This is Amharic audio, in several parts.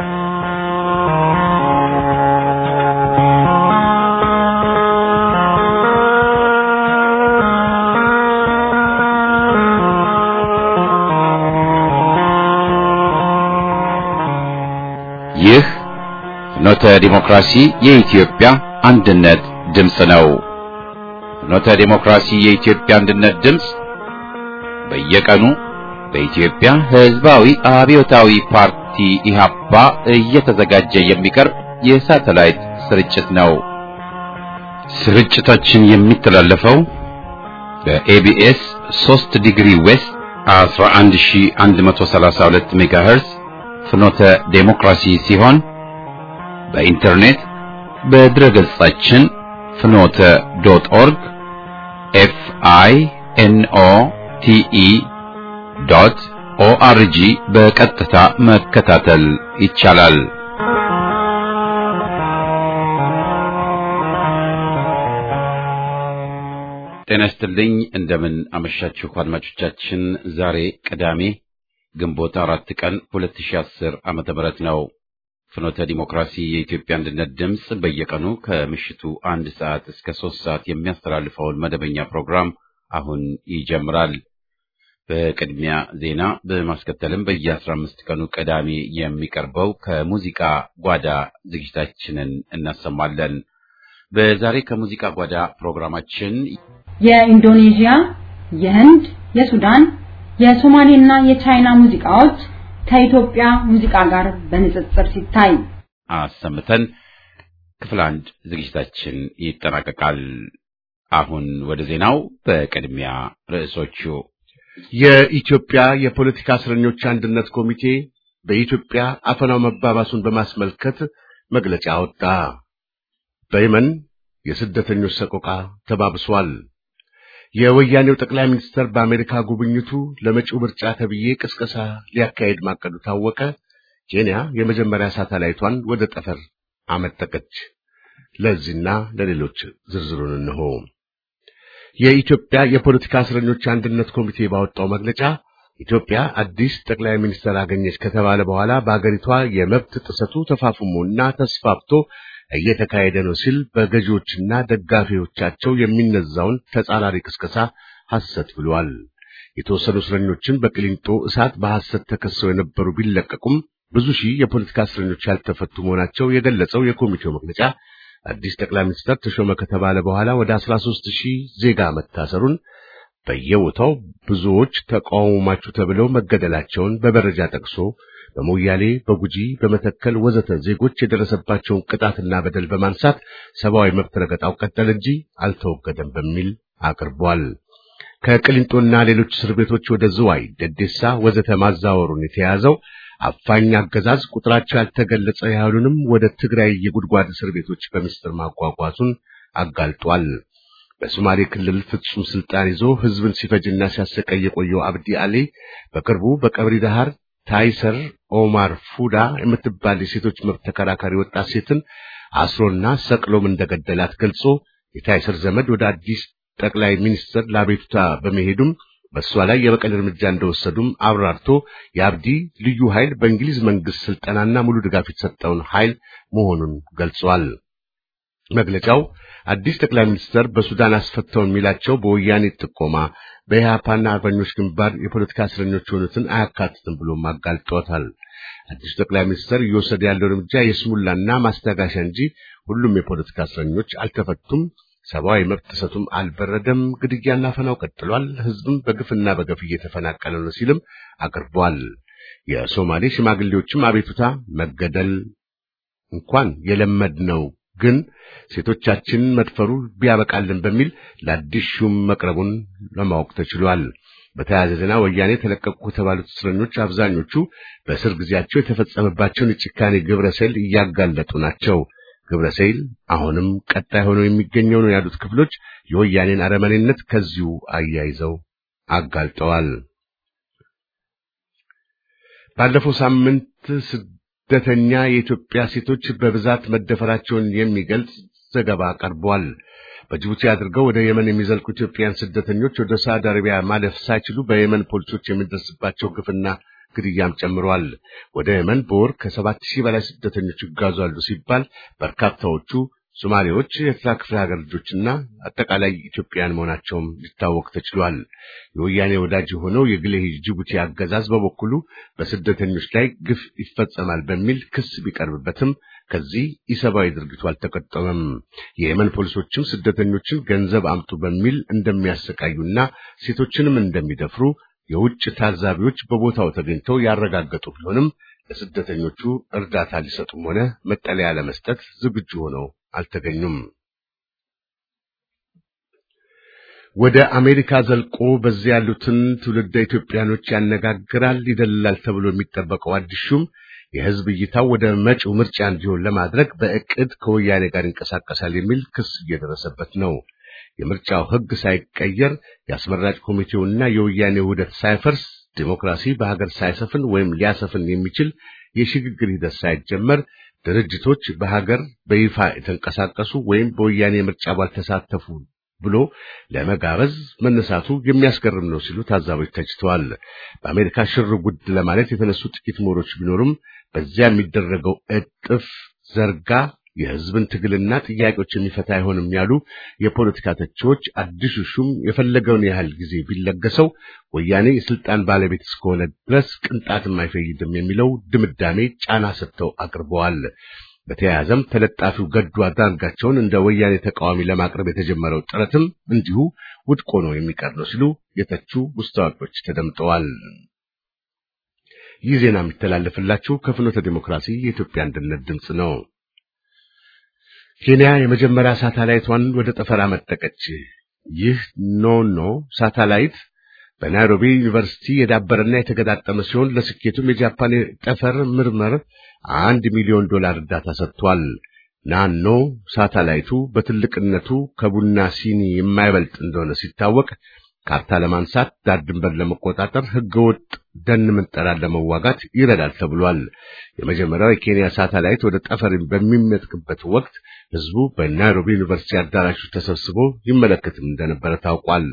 ይህ ፍኖተ ዲሞክራሲ የኢትዮጵያ አንድነት ድምፅ ነው። ፍኖተ ዲሞክራሲ የኢትዮጵያ አንድነት ድምፅ በየቀኑ በኢትዮጵያ ሕዝባዊ አብዮታዊ ፓርቲ ኢህአፓ እየተዘጋጀ የሚቀርብ የሳተላይት ስርጭት ነው። ስርጭታችን የሚተላለፈው በኤቢኤስ 3 ዲግሪ ዌስት 11132 ሜጋሄርዝ ፍኖተ ዴሞክራሲ ሲሆን በኢንተርኔት በድረ ገጻችን ፍኖተ ዶት ኦርግ ኤፍ አይ ኤን ኦ ቲ ኢ ዶት ኦአርጂ በቀጥታ መከታተል ይቻላል። ጤና ይስጥልኝ። እንደምን አመሻችሁ አድማጮቻችን። ዛሬ ቅዳሜ ግንቦት አራት ቀን 2010 ዓመተ ምህረት ነው። ፍኖተ ዲሞክራሲ የኢትዮጵያ አንድነት ድምፅ በየቀኑ ከምሽቱ አንድ ሰዓት እስከ ሶስት ሰዓት የሚያስተላልፈውን መደበኛ ፕሮግራም አሁን ይጀምራል። በቅድሚያ ዜና በማስከተልም በየአስራ አምስት ቀኑ ቅዳሜ የሚቀርበው ከሙዚቃ ጓዳ ዝግጅታችንን እናሰማለን። በዛሬ ከሙዚቃ ጓዳ ፕሮግራማችን የኢንዶኔዥያ፣ የህንድ፣ የሱዳን፣ የሶማሌና የቻይና ሙዚቃዎች ከኢትዮጵያ ሙዚቃ ጋር በንጽጽር ሲታይ አሰምተን ክፍል አንድ ዝግጅታችን ይጠናቀቃል። አሁን ወደ ዜናው። በቅድሚያ ርዕሶቹ የኢትዮጵያ የፖለቲካ እስረኞች አንድነት ኮሚቴ በኢትዮጵያ አፈናው መባባሱን በማስመልከት መግለጫ አወጣ። በየመን የስደተኞች ሰቆቃ ተባብሷል። የወያኔው ጠቅላይ ሚኒስትር በአሜሪካ ጉብኝቱ ለመጪው ምርጫ ተብዬ ቅስቀሳ ሊያካሄድ ማቀዱ ታወቀ። ኬንያ የመጀመሪያ ሳተላይቷን ወደ ጠፈር አመጠቀች። ለዚህና ለሌሎች ዝርዝሩን እንሆ። የኢትዮጵያ የፖለቲካ እስረኞች አንድነት ኮሚቴ ባወጣው መግለጫ ኢትዮጵያ አዲስ ጠቅላይ ሚኒስትር አገኘች ከተባለ በኋላ በአገሪቷ የመብት ጥሰቱ ተፋፍሞና ተስፋፍቶ እየተካሄደ ነው ሲል በገዢዎችና ደጋፊዎቻቸው የሚነዛውን ተጻራሪ ቅስቀሳ ሐሰት ብሏል። የተወሰኑ እስረኞችን በቅሊንጦ እሳት በሐሰት ተከሰው የነበሩ ቢለቀቁም ብዙ ሺህ የፖለቲካ እስረኞች ያልተፈቱ መሆናቸው የገለጸው የኮሚቴው መግለጫ አዲስ ጠቅላይ ሚኒስትር ተሾመ ከተባለ በኋላ ወደ 13 ሺህ ዜጋ መታሰሩን በየቦታው ብዙዎች ተቃውሟችሁ ተብለው መገደላቸውን በመረጃ ጠቅሶ በሞያሌ፣ በጉጂ፣ በመተከል ወዘተ ዜጎች የደረሰባቸውን ቅጣትና በደል በማንሳት ሰብአዊ መብት ረገጣው ቀጠለ እንጂ አልተወገደም በሚል አቅርቧል። ከቅሊንጦና ሌሎች እስር ቤቶች ወደ ዝዋይ፣ ደዴሳ ወዘተ ማዛወሩን የተያዘው አፋኝ አገዛዝ ቁጥራቸው ያልተገለጸ ያህሉንም ወደ ትግራይ የጉድጓድ እስር ቤቶች በምስጢር ማጓጓዙን አጋልጧል። በሶማሌ ክልል ፍጹም ስልጣን ይዞ ህዝብን ሲፈጅና ሲያሰቃይ የቆየው አብዲ አሊ በቅርቡ በቀብሪ ዳሃር ታይሰር ኦማር ፉዳ የምትባል የሴቶች መብት ተከራካሪ ወጣት ሴትን አስሮና ሰቅሎም እንደገደላት ገልጾ የታይሰር ዘመድ ወደ አዲስ ጠቅላይ ሚኒስትር ለአቤቱታ በመሄዱም በእሷ ላይ የበቀል እርምጃ እንደወሰዱም አብራርቶ የአብዲ ልዩ ኃይል በእንግሊዝ መንግስት ስልጠናና ሙሉ ድጋፍ የተሰጠውን ኃይል መሆኑን ገልጿል። መግለጫው አዲስ ጠቅላይ ሚኒስትር በሱዳን አስፈተው የሚላቸው በወያኔ ጥቆማ በኢህአፓና አርበኞች ግንባር የፖለቲካ እስረኞች የሆኑትን አያካትትም ብሎም አጋልጦታል። አዲሱ ጠቅላይ ሚኒስትር እየወሰደ ያለው እርምጃ የስሙላና ማስታጋሻ እንጂ ሁሉም የፖለቲካ እስረኞች አልተፈቱም፣ ሰብአዊ መብት ጥሰቱም አልበረደም፣ ግድያና ፈናው ቀጥሏል፣ ህዝብም በግፍና በገፍ እየተፈናቀለ ነው ሲልም አቅርቧል። የሶማሌ ሽማግሌዎችም አቤቱታ መገደል እንኳን የለመድነው ግን ሴቶቻችንን መድፈሩ ቢያበቃልን በሚል ለአዲስ ሹም መቅረቡን ለማወቅ ተችሏል። በተያያዘ ዜና ወያኔ ተለቀቁ ከተባሉት እስረኞች አብዛኞቹ በእስር ጊዜያቸው የተፈጸመባቸውን የጭካኔ ግብረ ሰይል እያጋለጡ ናቸው። ግብረ ሰይል አሁንም ቀጣይ ሆነው የሚገኘው ነው ያሉት ክፍሎች የወያኔን አረመኔነት ከዚሁ አያይዘው አጋልጠዋል። ባለፈው ሳምንት ስደተኛ የኢትዮጵያ ሴቶች በብዛት መደፈራቸውን የሚገልጽ ዘገባ ቀርቧል። በጅቡቲ አድርገው ወደ የመን የሚዘልቁ ኢትዮጵያውያን ስደተኞች ወደ ሳውዲ አረቢያ ማለፍ ሳይችሉ በየመን ፖሊሶች የሚደርስባቸው ግፍና ግድያም ጨምሯል። ወደ የመን በወር ከሰባት ሺህ በላይ ስደተኞች ይጓዛሉ ሲባል በርካታዎቹ ሶማሌዎች፣ የኤርትራ ክፍለ ሀገር ልጆችና አጠቃላይ ኢትዮጵያውያን መሆናቸውም ሊታወቅ ተችሏል። የወያኔ ወዳጅ የሆነው የግሌ ጅቡቲ አገዛዝ በበኩሉ በስደተኞች ላይ ግፍ ይፈጸማል በሚል ክስ ቢቀርብበትም ከዚህ ኢሰብአዊ ድርጊቱ አልተቆጠበም። የየመን ፖሊሶችም ስደተኞችን ገንዘብ አምጡ በሚል እንደሚያሰቃዩና ሴቶችንም እንደሚደፍሩ የውጭ ታዛቢዎች በቦታው ተገኝተው ያረጋገጡ ቢሆንም ለስደተኞቹ እርዳታ ሊሰጡም ሆነ መጠለያ ለመስጠት ዝግጁ ሆነው አልተገኙም። ወደ አሜሪካ ዘልቆ በዚያ ያሉትን ትውልደ ኢትዮጵያኖች ያነጋግራል፣ ይደልላል ተብሎ የሚጠበቀው አዲስ ሹም የሕዝብ እይታው ወደ መጪው ምርጫ እንዲሆን ለማድረግ በእቅድ ከወያኔ ጋር ይንቀሳቀሳል የሚል ክስ እየደረሰበት ነው። የምርጫው ሕግ ሳይቀየር የአስመራጭ ኮሚቴውና የወያኔ ውህደት ሳይፈርስ ዲሞክራሲ በሀገር ሳይሰፍን ወይም ሊያሰፍን የሚችል የሽግግር ሂደት ሳይጀመር ድርጅቶች በሀገር በይፋ የተንቀሳቀሱ ወይም በወያኔ ምርጫ ባልተሳተፉ ብሎ ለመጋበዝ መነሳቱ የሚያስገርም ነው ሲሉ ታዛቢዎች ተችተዋል። በአሜሪካ ሽር ጉድ ለማለት የተነሱ ጥቂት ምሁሮች ቢኖሩም በዚያ የሚደረገው እጥፍ ዘርጋ የሕዝብን ትግልና ጥያቄዎች የሚፈታ አይሆንም ያሉ የፖለቲካ ተቺዎች አዲሱ ሹም የፈለገውን ያህል ጊዜ ቢለገሰው ወያኔ የስልጣን ባለቤት እስከሆነ ድረስ ቅንጣትም አይፈይድም የሚለው ድምዳሜ ጫና ሰጥተው አቅርበዋል። በተያያዘም ተለጣፊው ገዱ አንዳርጋቸውን እንደ ወያኔ ተቃዋሚ ለማቅረብ የተጀመረው ጥረትም እንዲሁ ውድቅ ሆኖ የሚቀር ነው ሲሉ የተቹ ውስጥ አዋቂዎች ተደምጠዋል። ይህ ዜና የሚተላለፍላችሁ ከፍኖተ ዲሞክራሲ የኢትዮጵያ አንድነት ድምፅ ነው። ኬንያ የመጀመሪያ ሳተላይቷን ወደ ጠፈር አመጠቀች። ይህ ኖኖ ሳተላይት በናይሮቢ ዩኒቨርሲቲ የዳበረና የተገጣጠመ ሲሆን ለስኬቱም የጃፓን ጠፈር ምርምር አንድ ሚሊዮን ዶላር እርዳታ ሰጥቷል። ናኖ ሳተላይቱ በትልቅነቱ ከቡና ሲኒ የማይበልጥ እንደሆነ ሲታወቅ ካርታ ለማንሳት ዳር ድንበር ለመቆጣጠር ህገወጥ ደን ምንጠራን ለመዋጋት ይረዳል ተብሏል። የመጀመሪያው የኬንያ ሳተላይት ወደ ጠፈር በሚመጥቅበት ወቅት ህዝቡ በናይሮቢ ዩኒቨርሲቲ አዳራሾች ተሰብስቦ ይመለከትም እንደነበረ ታውቋል።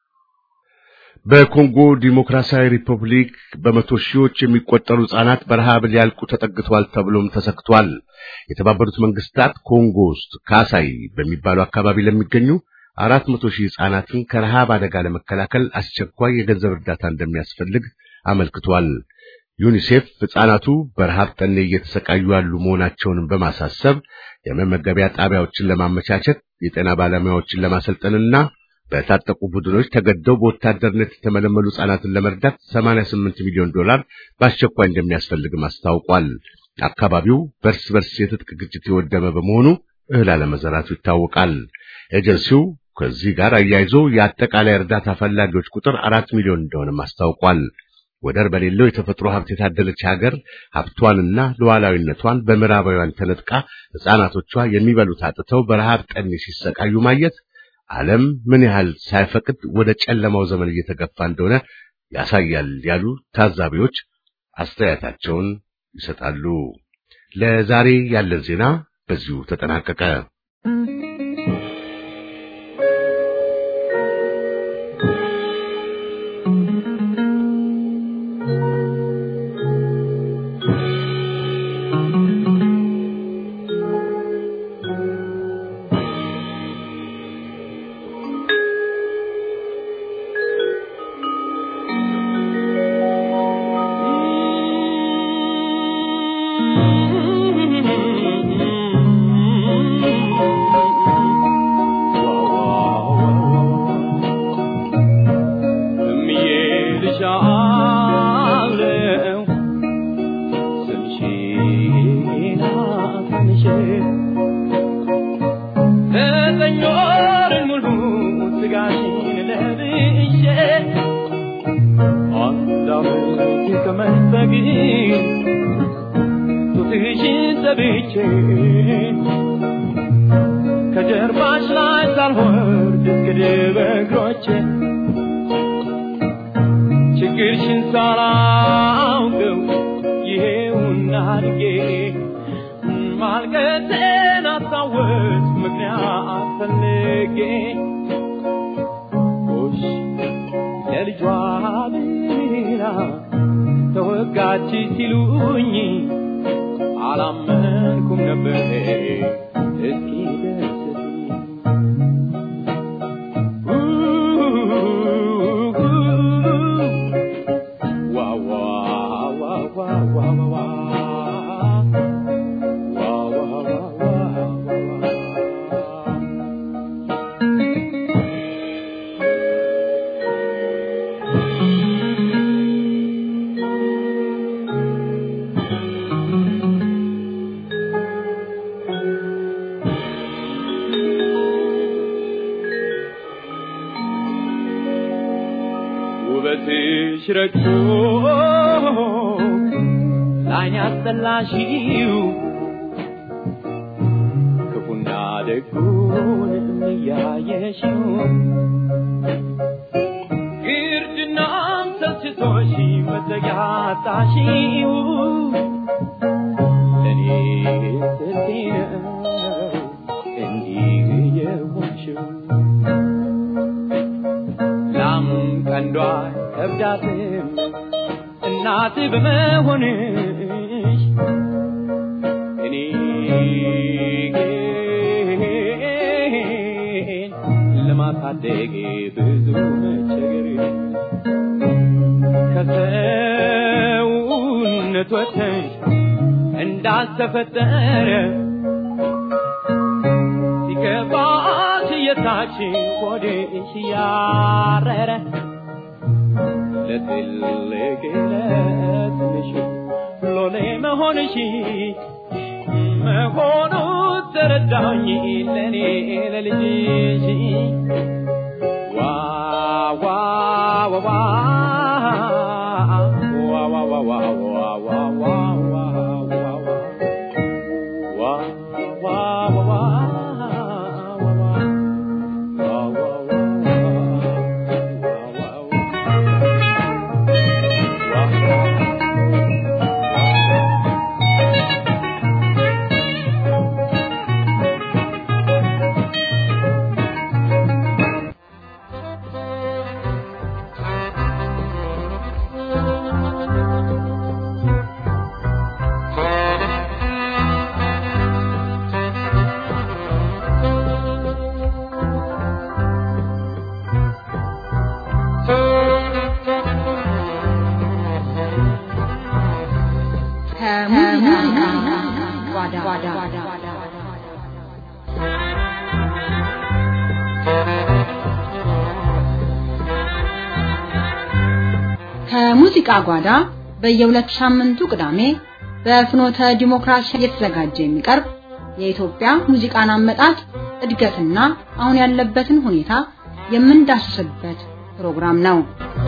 በኮንጎ ዲሞክራሲያዊ ሪፐብሊክ በመቶ ሺዎች የሚቆጠሩ ህጻናት በረሃብ ሊያልቁ ተጠግተዋል ተብሎም ተሰክቷል። የተባበሩት መንግስታት ኮንጎ ውስጥ ካሳይ በሚባሉ አካባቢ ለሚገኙ አራት መቶ ሺህ ህጻናትን ከረሃብ አደጋ ለመከላከል አስቸኳይ የገንዘብ እርዳታ እንደሚያስፈልግ አመልክቷል። ዩኒሴፍ ህጻናቱ በረሃብ ጠኔ እየተሰቃዩ ያሉ መሆናቸውንም በማሳሰብ የመመገቢያ ጣቢያዎችን ለማመቻቸት የጤና ባለሙያዎችን ለማሰልጠንና በታጠቁ ቡድኖች ተገደው በወታደርነት የተመለመሉ ህጻናትን ለመርዳት 88 ሚሊዮን ዶላር በአስቸኳይ እንደሚያስፈልግም አስታውቋል። አካባቢው በርስ በርስ የትጥቅ ግጭት የወደመ በመሆኑ እህል አለመዘራቱ ይታወቃል። ኤጀንሲው ከዚህ ጋር አያይዞ የአጠቃላይ እርዳታ ፈላጊዎች ቁጥር አራት ሚሊዮን እንደሆነም አስታውቋል። ወደር በሌለው የተፈጥሮ ሀብት የታደለች ሀገር ሀብቷንና ሉዓላዊነቷን በምዕራባውያን ተነጥቃ ህፃናቶቿ የሚበሉት አጥተው በረሃብ ጠኔ ሲሰቃዩ ማየት ዓለም ምን ያህል ሳይፈቅድ ወደ ጨለማው ዘመን እየተገፋ እንደሆነ ያሳያል ያሉ ታዛቢዎች አስተያየታቸውን ይሰጣሉ። ለዛሬ ያለን ዜና በዚሁ ተጠናቀቀ። ከጀርባሽ ላይ ሳልወርድ እስክድር በእግሮቼ ችግርሽን ሳላውቀው ይሄውና አድጌ ማልቀሴን አስታወስ ምክንያት ፈልጌ ጎሽ ለልጇ ብላ ተወጋ ጠፋች ሲሉኝ አላመንኩም ነበር እስኪ ደርስልኝ ዋ ዋ ዋ ዋ ዋ ዋ ዋ ውበትሽ ረግቶ ላይን ያስጠላሽው ክፉና ደጉን እያየሽው ግርድናም ሰልችቶሽ መጠጊያ አጣሽው ለእኔ ስንቴ ነው እንዲህ የሆንሽው ላም ቀንዷ ከብዳትም እናት በመሆንሽ እኔ ግን ለማሳደግ ብዙ መቸገር ከሰውነት ወጥተሽ እንዳልተፈጠረ ሲገባሽ የታች ሆድሽ ያረረ ለትልቅ ለትንሽ ሎሌ መሆንሽ መሆኑ ተረዳኝ ለእኔ ለልጅሽ ዋ ዋ ዋ ዋ ዋ ዋ ዋ ዋ ዋ ዋ ዋ ዋ ዋ ከሙዚቃ ጓዳ ከሙዚቃ ጓዳ በየሁለት ሳምንቱ ቅዳሜ በፍኖተ ዲሞክራሲ እየተዘጋጀ የሚቀርብ የኢትዮጵያ ሙዚቃን አመጣጥ እድገትና አሁን ያለበትን ሁኔታ የምንዳስስበት ፕሮግራም ነው።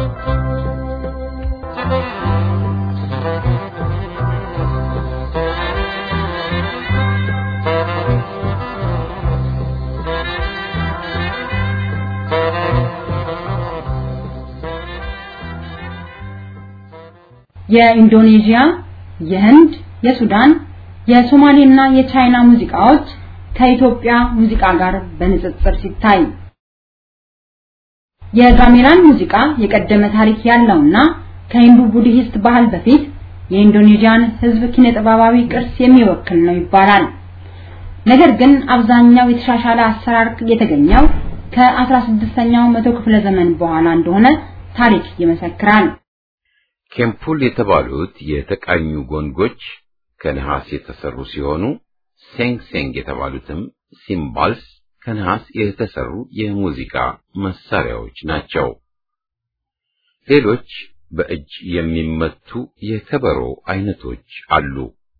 የኢንዶኔዥያ፣ የህንድ፣ የሱዳን፣ የሶማሌና የቻይና ሙዚቃዎች ከኢትዮጵያ ሙዚቃ ጋር በንጽጽር ሲታይ የጋሜላን ሙዚቃ የቀደመ ታሪክ ያለውና ከሂንዱ ቡድሂስት ባህል በፊት የኢንዶኔዥያን ህዝብ ኪነጥበባዊ ቅርስ የሚወክል ነው ይባላል። ነገር ግን አብዛኛው የተሻሻለ አሰራር የተገኘው ከ16ኛው መቶ ክፍለ ዘመን በኋላ እንደሆነ ታሪክ ይመሰክራል። ኬምፑል የተባሉት የተቃኙ ጎንጎች ከነሐስ የተሰሩ ሲሆኑ ሴንግ ሴንግ የተባሉትም ሲምባልስ ከነሐስ የተሰሩ የሙዚቃ መሳሪያዎች ናቸው። ሌሎች በእጅ የሚመቱ የከበሮ አይነቶች አሉ።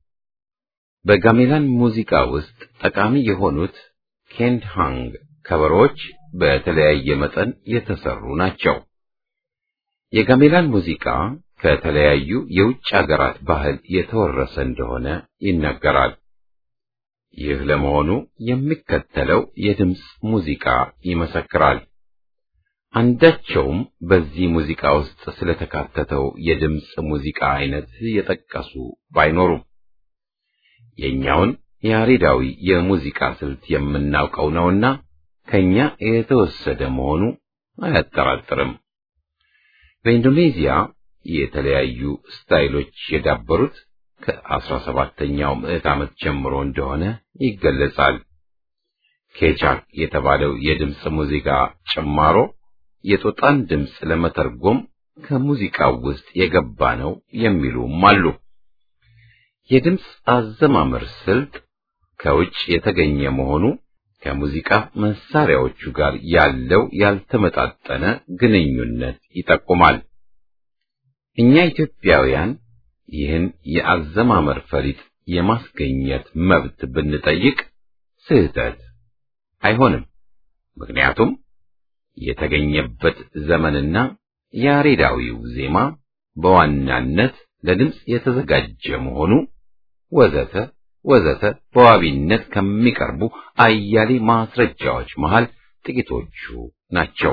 በጋሜላን ሙዚቃ ውስጥ ጠቃሚ የሆኑት ኬንድሃንግ ከበሮዎች በተለያየ መጠን የተሰሩ ናቸው። የጋሜላን ሙዚቃ ከተለያዩ የውጭ አገራት ባህል የተወረሰ እንደሆነ ይነገራል። ይህ ለመሆኑ የሚከተለው የድምፅ ሙዚቃ ይመሰክራል። አንዳቸውም በዚህ ሙዚቃ ውስጥ ስለተካተተው የድምፅ ሙዚቃ አይነት የጠቀሱ ባይኖሩም የኛውን ያሬዳዊ የሙዚቃ ስልት የምናውቀው ነውና ከኛ የተወሰደ መሆኑ አያጠራጥርም። በኢንዶኔዚያ የተለያዩ ስታይሎች የዳበሩት ከአስራ ሰባተኛው ምዕት ዓመት ጀምሮ እንደሆነ ይገለጻል። ኬቻክ የተባለው የድምፅ ሙዚቃ ጭማሮ የጦጣን ድምፅ ለመተርጎም ከሙዚቃው ውስጥ የገባ ነው የሚሉም አሉ። የድምፅ አዘማመር ስልት ከውጭ የተገኘ መሆኑ ከሙዚቃ መሳሪያዎቹ ጋር ያለው ያልተመጣጠነ ግንኙነት ይጠቁማል። እኛ ኢትዮጵያውያን ይህን የአዘማመር ፈሊጥ የማስገኘት መብት ብንጠይቅ ስህተት አይሆንም። ምክንያቱም የተገኘበት ዘመንና ያሬዳዊው ዜማ በዋናነት ለድምፅ የተዘጋጀ መሆኑ ወዘተ ወዘተ በዋቢነት ከሚቀርቡ አያሌ ማስረጃዎች መሃል ጥቂቶቹ ናቸው።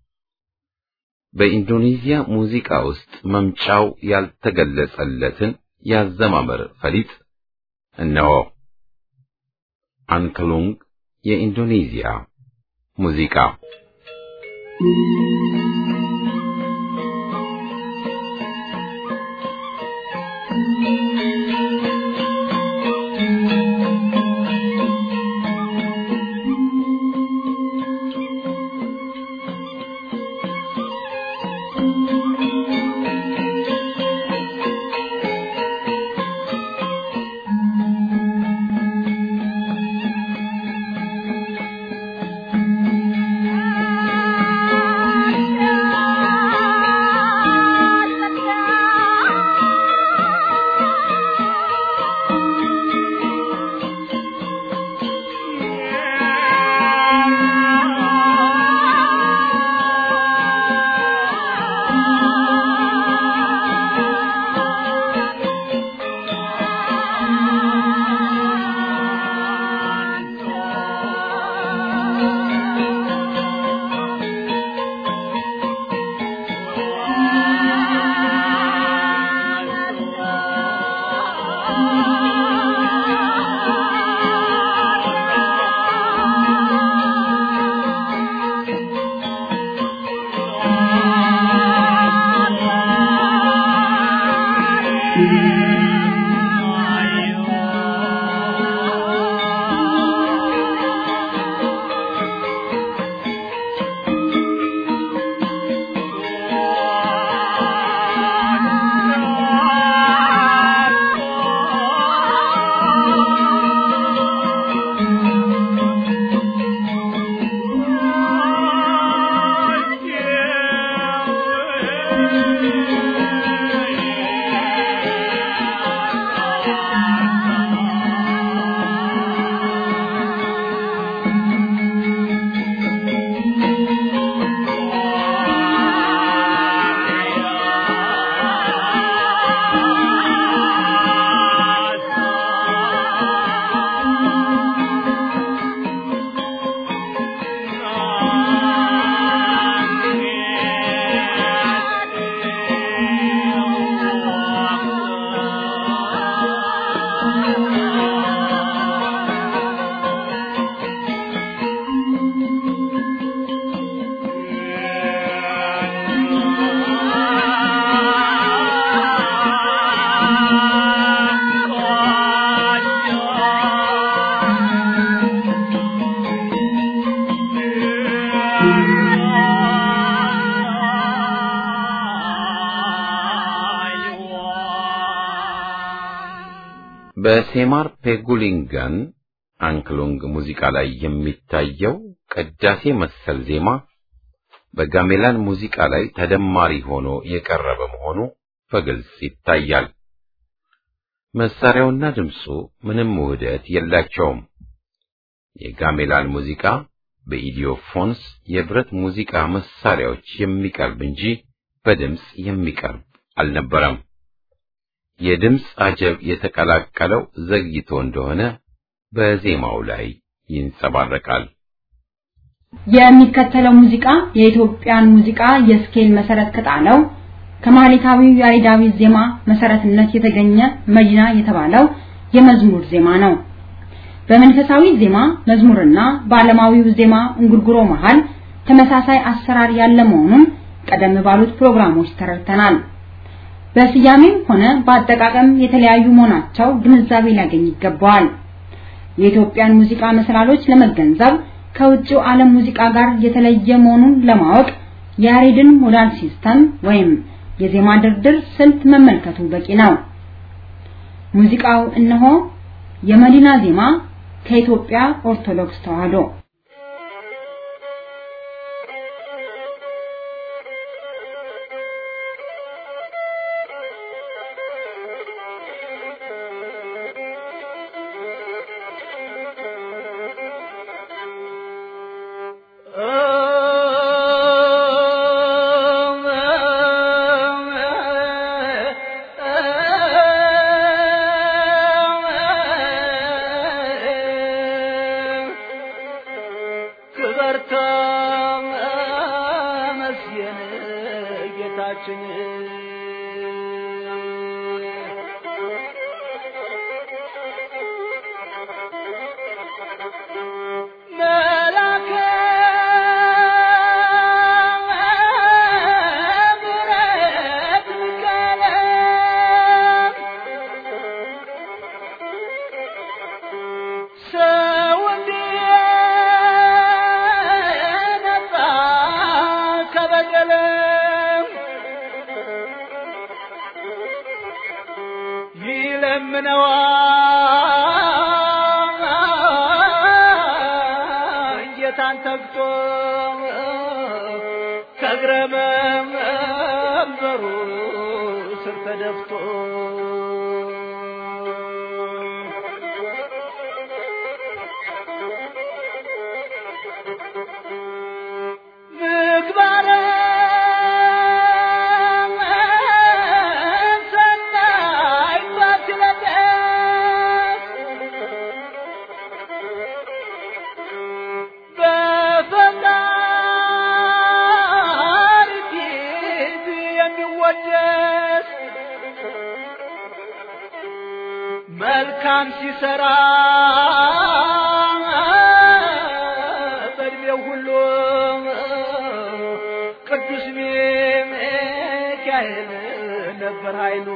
በኢንዶኔዚያ ሙዚቃ ውስጥ መምጫው ያልተገለጸለትን ያዘማመር ፈሊጥ እነሆ። አንክሉንግ የኢንዶኔዚያ ሙዚቃ በሴማር ፔጉሊንጋን አንክሉንግ ሙዚቃ ላይ የሚታየው ቅዳሴ መሰል ዜማ በጋሜላን ሙዚቃ ላይ ተደማሪ ሆኖ የቀረበ መሆኑ በግልጽ ይታያል። መሳሪያውና ድምፁ ምንም ውህደት የላቸውም። የጋሜላን ሙዚቃ በኢዲዮፎንስ የብረት ሙዚቃ መሳሪያዎች የሚቀርብ እንጂ በድምፅ የሚቀርብ አልነበረም። የድምፅ አጀብ የተቀላቀለው ዘግይቶ እንደሆነ በዜማው ላይ ይንጸባረቃል። የሚከተለው ሙዚቃ የኢትዮጵያን ሙዚቃ የስኬል መሰረት ከጣለው ከማህሌታዊው ያሬዳዊ ዜማ መሰረትነት የተገኘ መዲና የተባለው የመዝሙር ዜማ ነው። በመንፈሳዊ ዜማ መዝሙርና በዓለማዊው ዜማ እንጉርጉሮ መሃል ተመሳሳይ አሰራር ያለ መሆኑን ቀደም ባሉት ፕሮግራሞች ተረድተናል። በስያሜም ሆነ በአጠቃቀም የተለያዩ መሆናቸው ግንዛቤ ሊያገኝ ይገባዋል። የኢትዮጵያን ሙዚቃ መሰላሎች ለመገንዘብ ከውጭው ዓለም ሙዚቃ ጋር የተለየ መሆኑን ለማወቅ የያሬድን ሞዳል ሲስተም ወይም የዜማ ድርድር ስልት መመልከቱ በቂ ነው። ሙዚቃው እነሆ የመዲና ዜማ ከኢትዮጵያ ኦርቶዶክስ ተዋህዶ መልካም ሲሰራ በእድሜው ሁሉ ቅዱስ ሚካኤል ነበር ኃይሉ።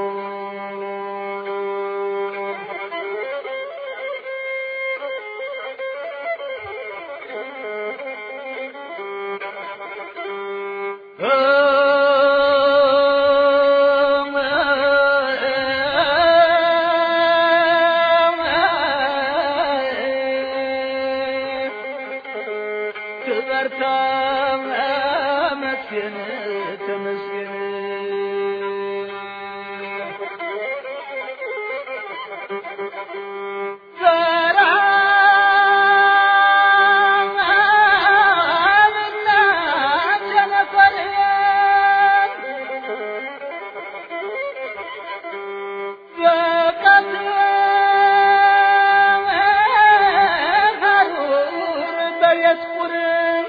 ክበርታ መስገን ተመስገን ዘራምና ቸነፈርን በቀትር ሐሩር በቤት ቁርን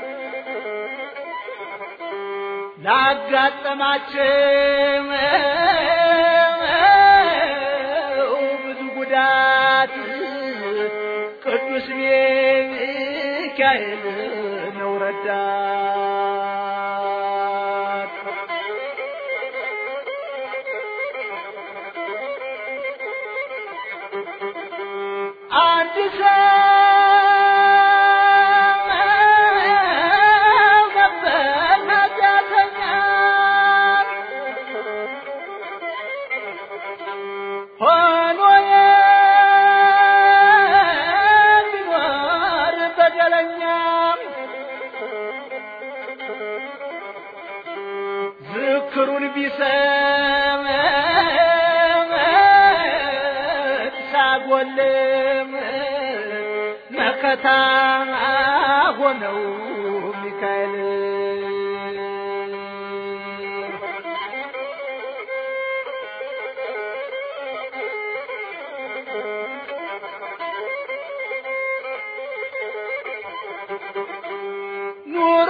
ላጋጠማቸው ብዙ ጉዳት ቅዱስ ሚካኤል ነው ረዳት። አንድ ሰው ነበር ኃጢአተኛ ሆኖ የሚኖር በደለኛ ዝክሩን ቢሰማ ሳጎልም መከታ ሆነው ሚካኤል ኑሮ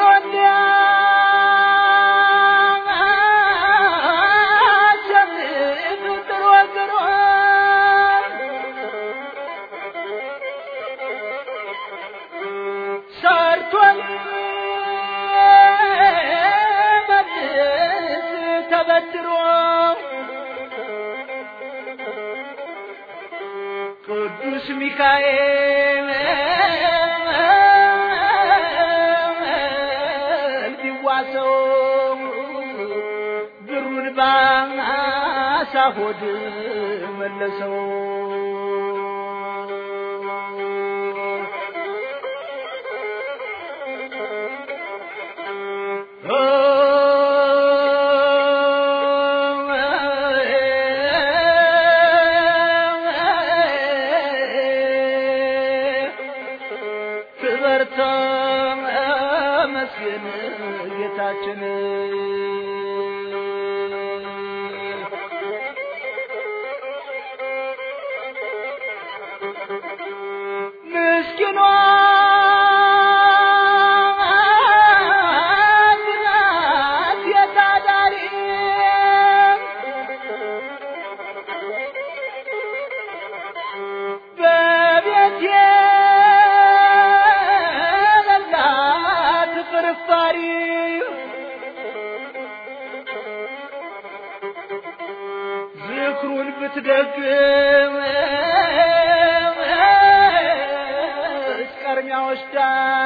እንዲያሸንፍ ጥሮ ግሮ ሰርቶ ቅዱስ ሚካኤል ቢዋሰው ብሩን ባሳ ሆድ መለሰው ክበርተ መስገን ጌታችን ምስኪኗ ናት የታዳሪ በቤት የሌላት ፍርፋሪ ዝክሩን ብትደግም እስቀርሚያ ወስዳ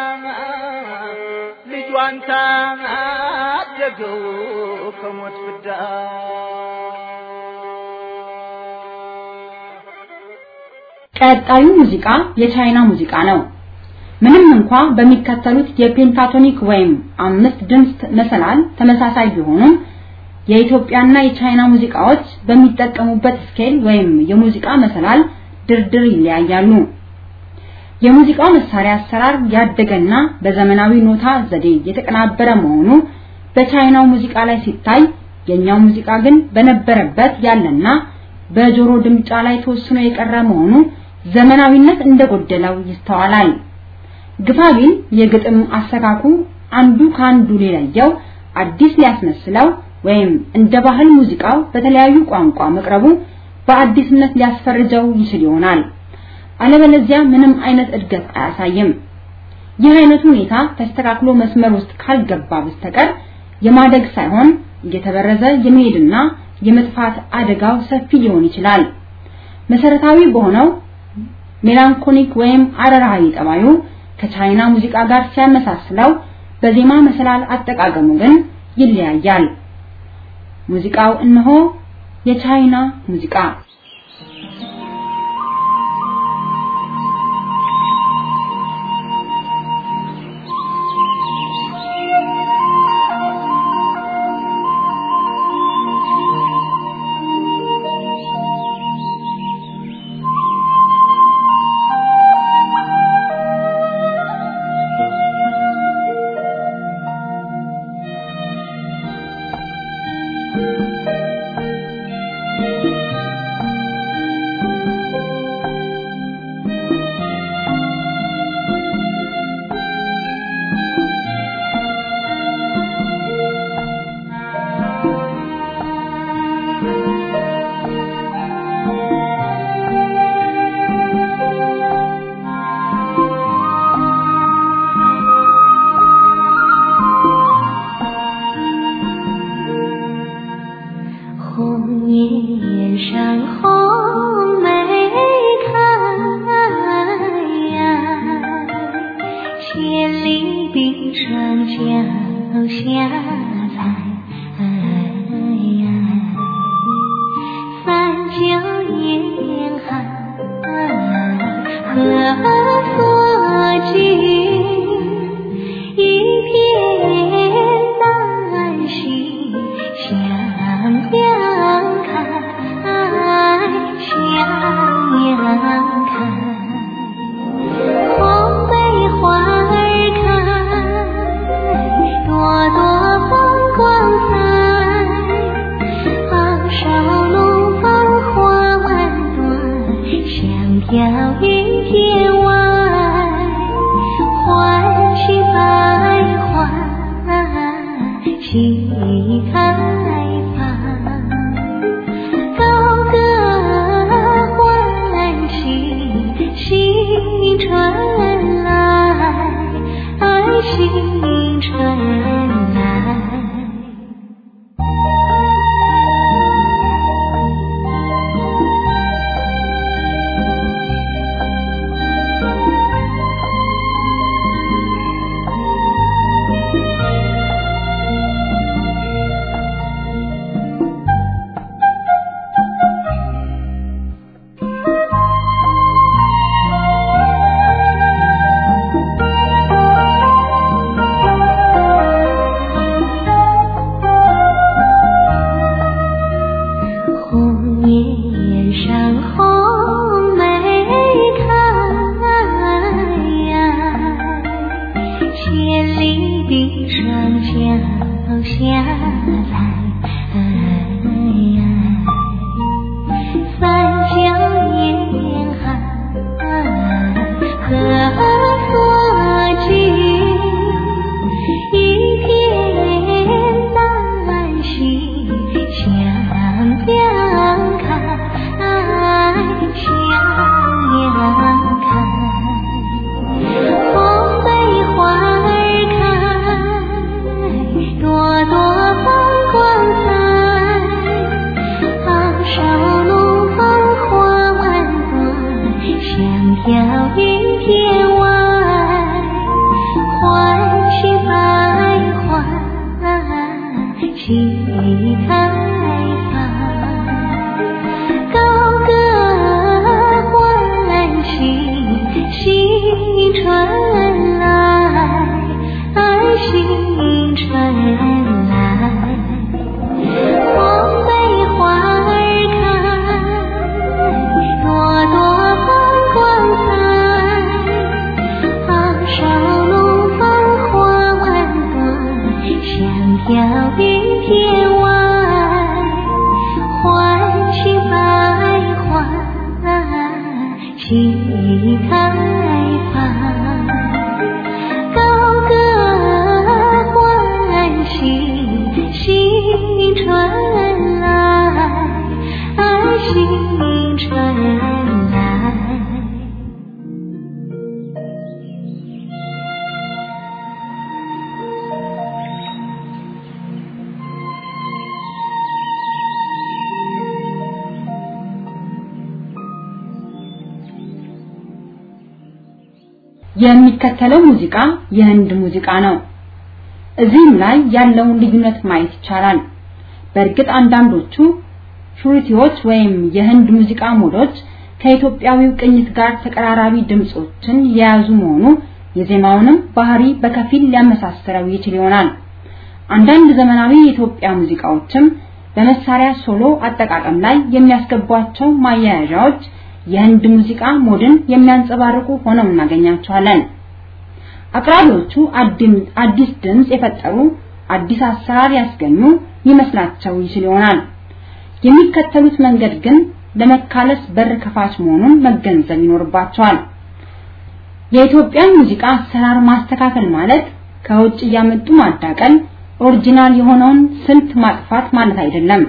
ልጇን ታደገው ከሞት ፍዳ ቀጣዩ ሙዚቃ የቻይና ሙዚቃ ነው። ምንም እንኳ በሚከተሉት የፔንታቶኒክ ወይም አምስት ድምፅ መሰላል ተመሳሳይ ቢሆኑም የኢትዮጵያና የቻይና ሙዚቃዎች በሚጠቀሙበት ስኬል ወይም የሙዚቃ መሰላል ድርድር ይለያያሉ። የሙዚቃው መሳሪያ አሰራር ያደገና በዘመናዊ ኖታ ዘዴ የተቀናበረ መሆኑ በቻይናው ሙዚቃ ላይ ሲታይ፣ የኛው ሙዚቃ ግን በነበረበት ያለና በጆሮ ድምጫ ላይ ተወስኖ የቀረ መሆኑ ዘመናዊነት እንደጎደለው ይስተዋላል። ግፋቢል የግጥም አሰካኩ አንዱ ከአንዱ ሊለየው አዲስ ሊያስመስለው ወይም እንደ ባህል ሙዚቃው በተለያዩ ቋንቋ መቅረቡ በአዲስነት ሊያስፈርጀው ይችል ይሆናል። አለበለዚያ ምንም አይነት እድገት አያሳይም። ይህ አይነቱ ሁኔታ ተስተካክሎ መስመር ውስጥ ካልገባ በስተቀር የማደግ ሳይሆን እየተበረዘ የመሄድና የመጥፋት አደጋው ሰፊ ሊሆን ይችላል። መሰረታዊ በሆነው ሜላንኮሊክ ወይም አረራዊ ጠባዩ ከቻይና ሙዚቃ ጋር ሲያመሳስለው በዜማ መሰላል አጠቃቀሙ ግን ይለያያል። ሙዚቃው እነሆ የቻይና ሙዚቃ 红叶山红梅开呀，千里冰川脚下踩呀，三角严寒何所居？一片丹心向阳开，向阳开。红梅花儿开，朵朵放光彩。昂首怒放花万朵，香飘云天外。欢喜百花齐开放，高歌欢喜新春来，新春来。 开，红梅花儿开，朵朵放光彩。昂首怒放花万朵，香飘云天外。欢喜百花齐开放，高歌欢喜新春来，新春来。红梅花儿开，朵朵放光彩。昂首怒放花万朵，香飘云天外。欢喜百花齐开放，高歌欢喜新春来，新春来。 የሚከተለው ሙዚቃ የህንድ ሙዚቃ ነው። እዚህም ላይ ያለውን ልዩነት ማየት ይቻላል። በእርግጥ አንዳንዶቹ ሹሪቲዎች ወይም የህንድ ሙዚቃ ሞዶች ከኢትዮጵያዊው ቅኝት ጋር ተቀራራቢ ድምጾችን የያዙ መሆኑ የዜማውንም ባህሪ በከፊል ሊያመሳስለው ይችል ይሆናል። አንዳንድ ዘመናዊ የኢትዮጵያ ሙዚቃዎችም በመሳሪያ ሶሎ አጠቃቀም ላይ የሚያስገቧቸው ማያያዣዎች የህንድ ሙዚቃ ሞድን የሚያንጸባርቁ ሆነው እናገኛቸዋለን። አቅራቢዎቹ አዲስ ድምጽ የፈጠሩ አዲስ አሰራር ያስገኙ ይመስላቸው ይችል ይሆናል። የሚከተሉት መንገድ ግን ለመካለስ በር ከፋች መሆኑን መገንዘብ ይኖርባቸዋል። የኢትዮጵያን ሙዚቃ አሰራር ማስተካከል ማለት ከውጭ እያመጡ ማዳቀል፣ ኦሪጂናል የሆነውን ስልት ማጥፋት ማለት አይደለም።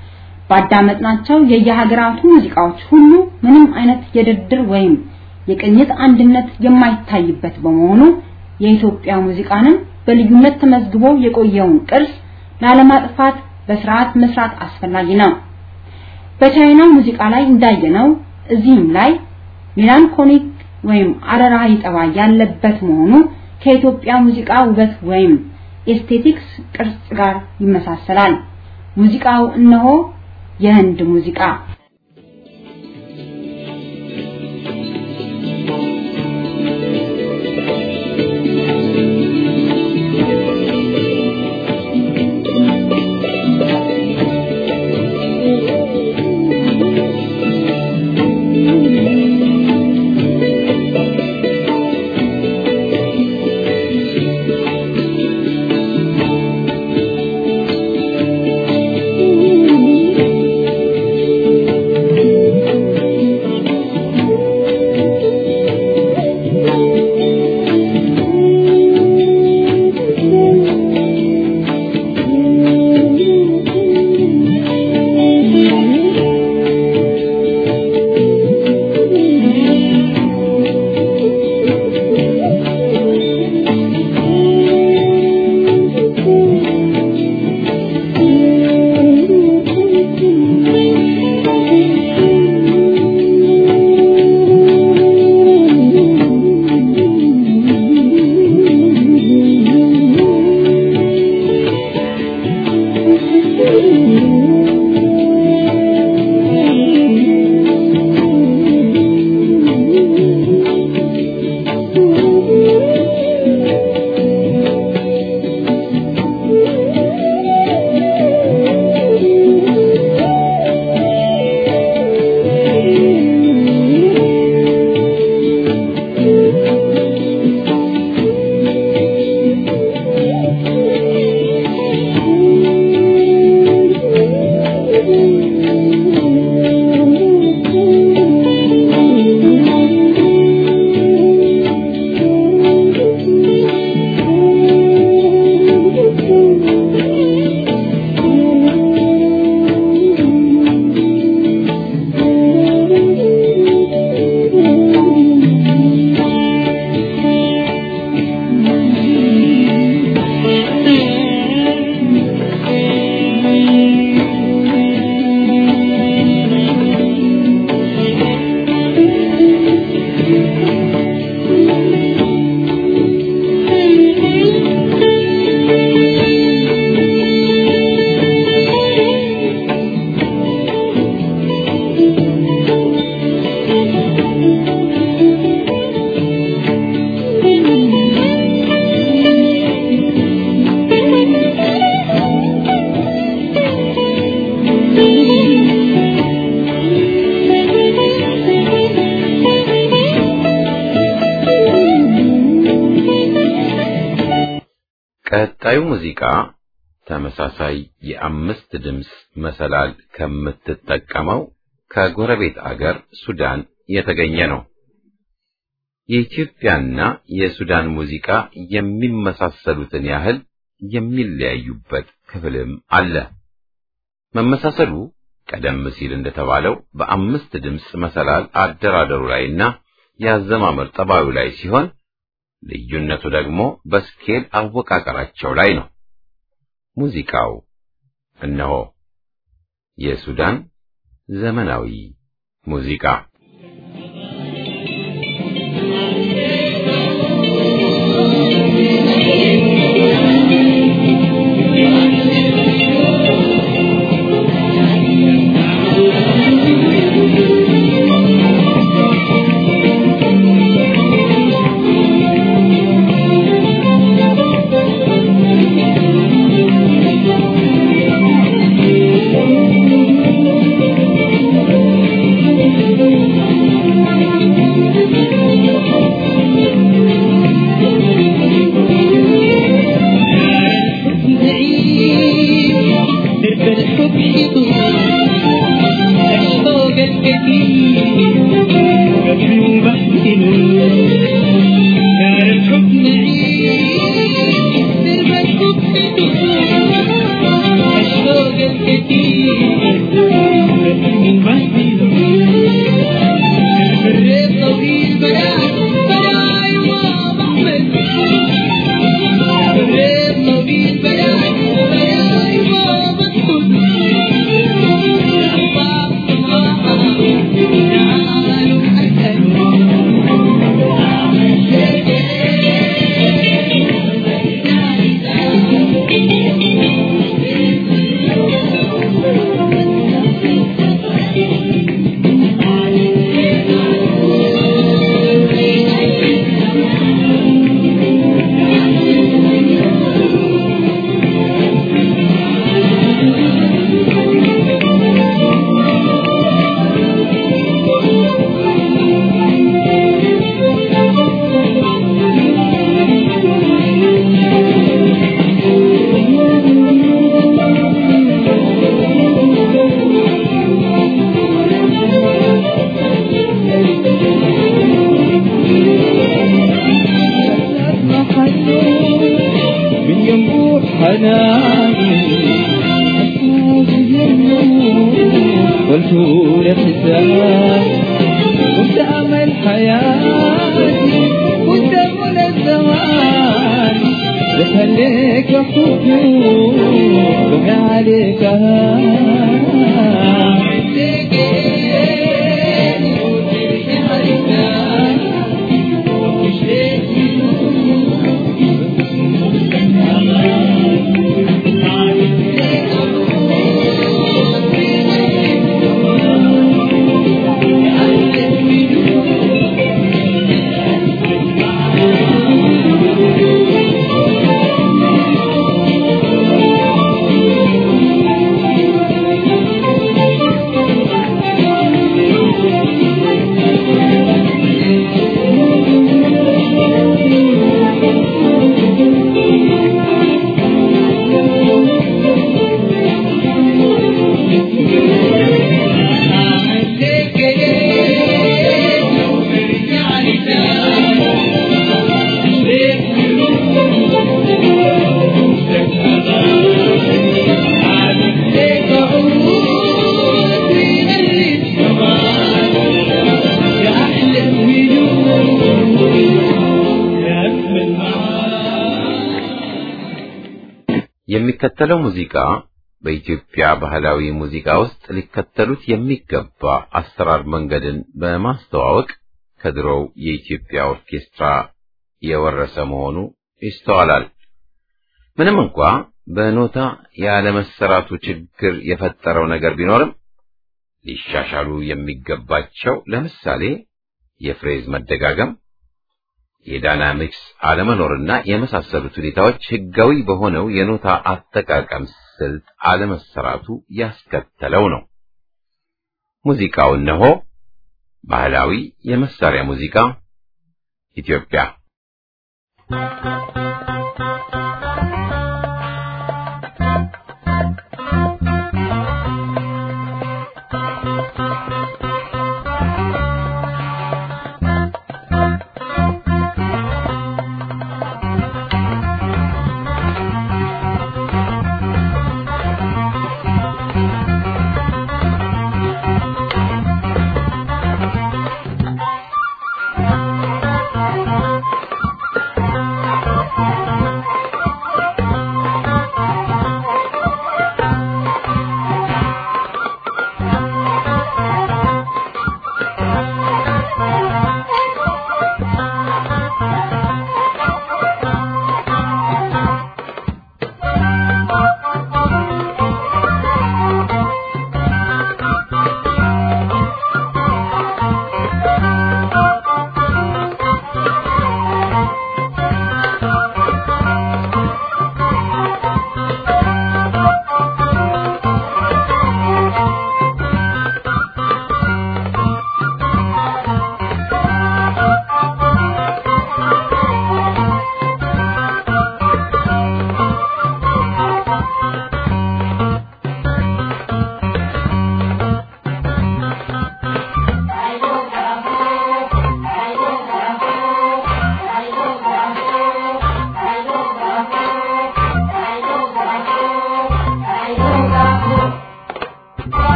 ባዳመጥናቸው የየሀገራቱ ሙዚቃዎች ሁሉ ምንም አይነት የድርድር ወይም የቅኝት አንድነት የማይታይበት በመሆኑ የኢትዮጵያ ሙዚቃንም በልዩነት ተመዝግቦ የቆየውን ቅርስ ላለማጥፋት በስርዓት መስራት አስፈላጊ ነው። በቻይና ሙዚቃ ላይ እንዳየነው እዚህም ላይ ሜላንኮሊክ ወይም አረራዊ ጠባይ ያለበት መሆኑ ከኢትዮጵያ ሙዚቃ ውበት ወይም ኤስቴቲክስ ቅርጽ ጋር ይመሳሰላል። ሙዚቃው እነሆ የህንድ ሙዚቃ Thank ቀጣዩ ሙዚቃ ተመሳሳይ የአምስት ድምፅ መሰላል ከምትጠቀመው ከጎረቤት አገር ሱዳን የተገኘ ነው። የኢትዮጵያና የሱዳን ሙዚቃ የሚመሳሰሉትን ያህል የሚለያዩበት ክፍልም አለ። መመሳሰሉ ቀደም ሲል እንደተባለው በአምስት ድምፅ መሰላል አደራደሩ ላይና የአዘማመር ጠባዩ ላይ ሲሆን ልዩነቱ ደግሞ በስኬል አወቃቀራቸው ላይ ነው። ሙዚቃው እነሆ የሱዳን ዘመናዊ ሙዚቃ የሚከተለው ሙዚቃ በኢትዮጵያ ባህላዊ ሙዚቃ ውስጥ ሊከተሉት የሚገባ አሰራር መንገድን በማስተዋወቅ ከድሮው የኢትዮጵያ ኦርኬስትራ የወረሰ መሆኑ ይስተዋላል። ምንም እንኳ በኖታ ያለመሰራቱ ችግር የፈጠረው ነገር ቢኖርም ሊሻሻሉ የሚገባቸው ለምሳሌ የፍሬዝ መደጋገም፣ የዳይናሚክስ አለመኖርና የመሳሰሉት ሁኔታዎች ህጋዊ በሆነው የኖታ አጠቃቀም ስልት አለመሰራቱ ያስከተለው ነው። ሙዚቃው እነሆ ባህላዊ የመሳሪያ ሙዚቃ ኢትዮጵያ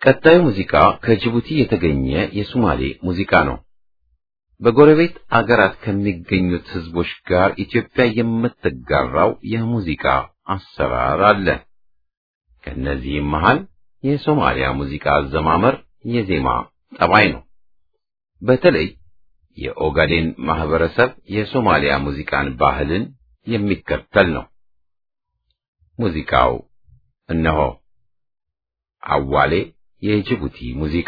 ቀጣዩ ሙዚቃ ከጅቡቲ የተገኘ የሱማሌ ሙዚቃ ነው። በጎረቤት አገራት ከሚገኙት ህዝቦች ጋር ኢትዮጵያ የምትጋራው የሙዚቃ አሰራር አለ። ከእነዚህም መሃል የሶማሊያ ሙዚቃ አዘማመር የዜማ ጠባይ ነው። በተለይ የኦጋዴን ማህበረሰብ የሶማሊያ ሙዚቃን ባህልን የሚከተል ነው። ሙዚቃው እነሆ አዋሌ የጅቡቲ ሙዚቃ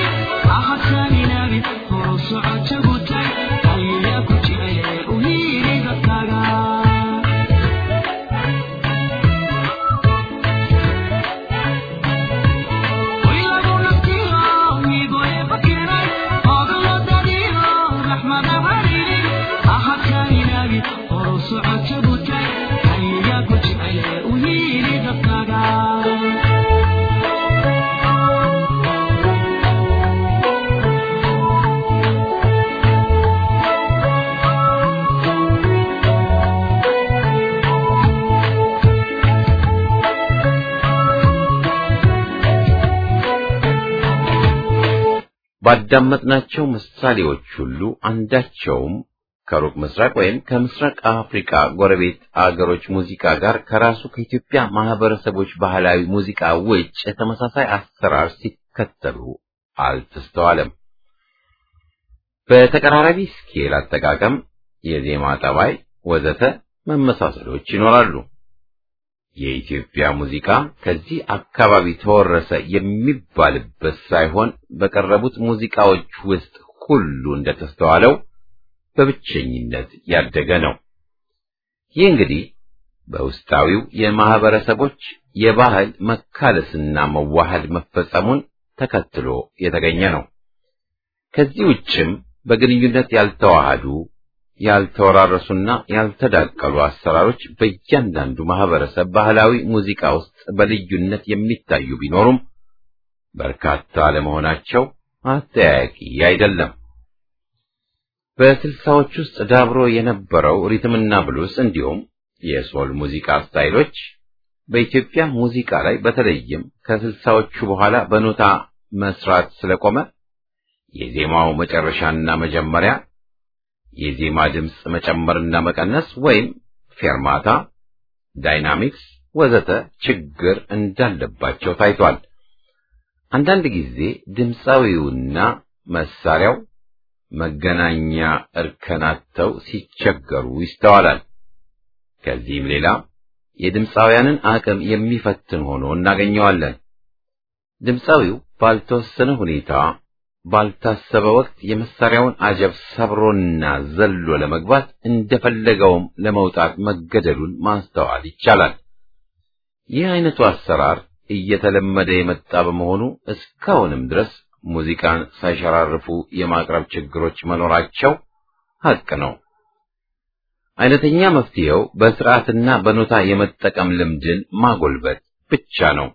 Ahad ባዳመጥናቸው ምሳሌዎች ሁሉ አንዳቸውም ከሩቅ ምስራቅ ወይም ከምስራቅ አፍሪካ ጎረቤት አገሮች ሙዚቃ ጋር ከራሱ ከኢትዮጵያ ማህበረሰቦች ባህላዊ ሙዚቃ ውጭ ተመሳሳይ አሰራር ሲከተሉ አልተስተዋለም። በተቀራራቢ ስኬል አጠቃቀም፣ የዜማ ጠባይ ወዘተ መመሳሰሎች ይኖራሉ። የኢትዮጵያ ሙዚቃ ከዚህ አካባቢ ተወረሰ የሚባልበት ሳይሆን በቀረቡት ሙዚቃዎች ውስጥ ሁሉ እንደተስተዋለው በብቸኝነት ያደገ ነው። ይህ እንግዲህ በውስጣዊው የማህበረሰቦች የባህል መካለስና መዋሃድ መፈጸሙን ተከትሎ የተገኘ ነው። ከዚህ ውጭም በግንኙነት ያልተዋሃዱ ያልተወራረሱና ያልተዳቀሉ አሰራሮች በእያንዳንዱ ማህበረሰብ ባህላዊ ሙዚቃ ውስጥ በልዩነት የሚታዩ ቢኖሩም በርካታ ለመሆናቸው አጠያያቂ አይደለም። በስልሳዎች ውስጥ ዳብሮ የነበረው ሪትምና ብሉስ እንዲሁም የሶል ሙዚቃ ስታይሎች በኢትዮጵያ ሙዚቃ ላይ በተለይም ከስልሳዎቹ በኋላ በኖታ መስራት ስለቆመ የዜማው መጨረሻና መጀመሪያ የዜማ ድምፅ መጨመርና መቀነስ ወይም ፌርማታ፣ ዳይናሚክስ ወዘተ ችግር እንዳለባቸው ታይቷል። አንዳንድ ጊዜ ድምፃዊውና መሳሪያው መገናኛ እርከናተው ሲቸገሩ ይስተዋላል። ከዚህም ሌላ የድምፃውያንን አቅም የሚፈትን ሆኖ እናገኘዋለን። ድምፃዊው ባልተወሰነ ሁኔታ ባልታሰበ ወቅት የመሳሪያውን አጀብ ሰብሮና ዘሎ ለመግባት እንደፈለገውም ለመውጣት መገደሉን ማስተዋል ይቻላል። ይህ አይነቱ አሰራር እየተለመደ የመጣ በመሆኑ እስካሁንም ድረስ ሙዚቃን ሳይሸራርፉ የማቅረብ ችግሮች መኖራቸው ሐቅ ነው። አይነተኛ መፍትሄው በስርዓትና በኖታ የመጠቀም ልምድን ማጎልበት ብቻ ነው።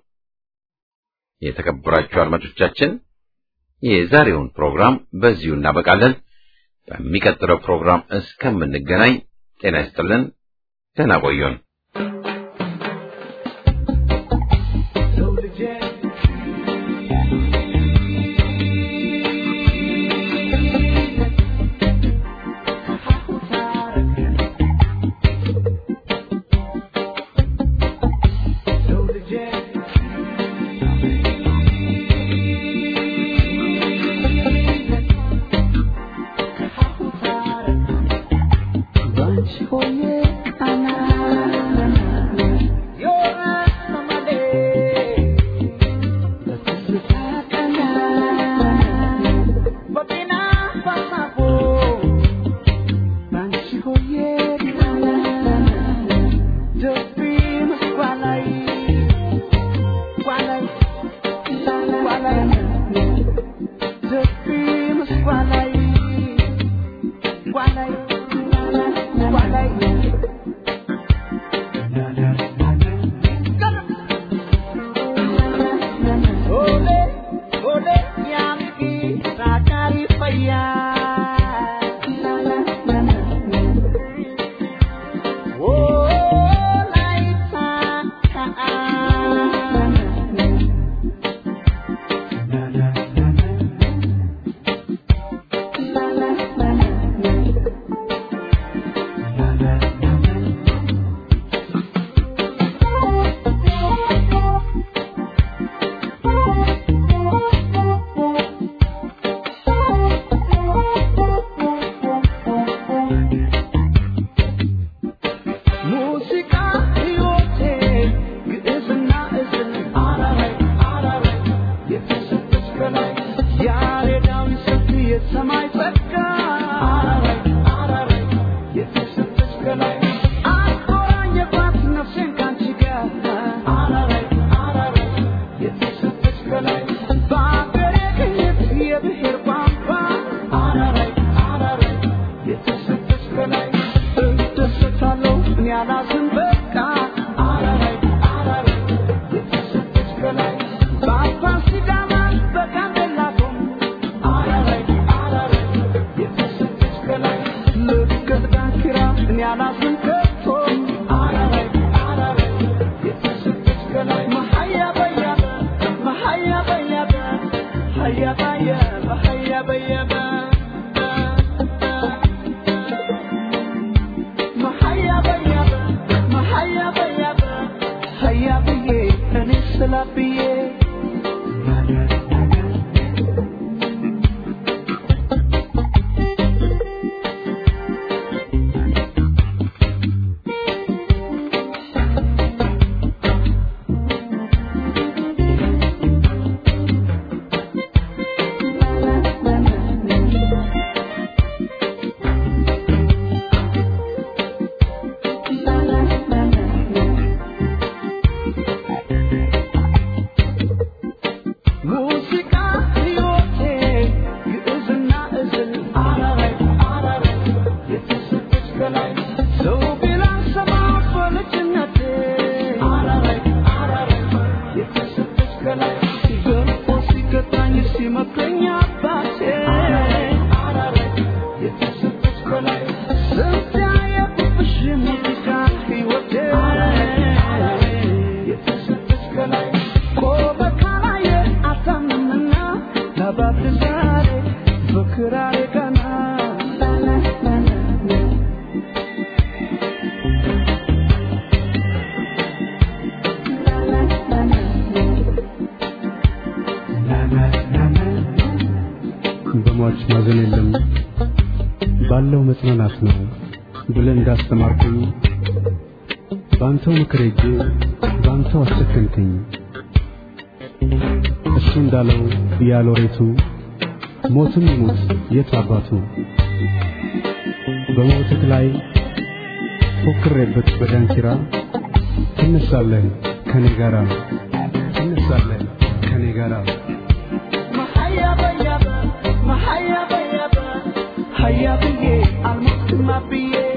የተከበራችሁ አድማጮቻችን የዛሬውን ፕሮግራም በዚሁ እናበቃለን። በሚቀጥለው ፕሮግራም እስከምንገናኝ ጤና ይስጥልን። ደህና ቆዩን። Mahaya, በሟች ማዘን የለም ባለው መጽናናት ነው ብለህ እንዳስተማርከኝ በአንተው ምክር ሄጄ በአንተው አሰከንከኝ። እሱ እንዳለው ያሎሬቱ ሞትም ይሙት የት አባቱ በሞትህ ላይ ፎክሬበት በዳንኪራ ትነሳለህ ከኔ ጋራ ትነሳለህ ከኔ ጋራ Hayya, baby, almost my baby.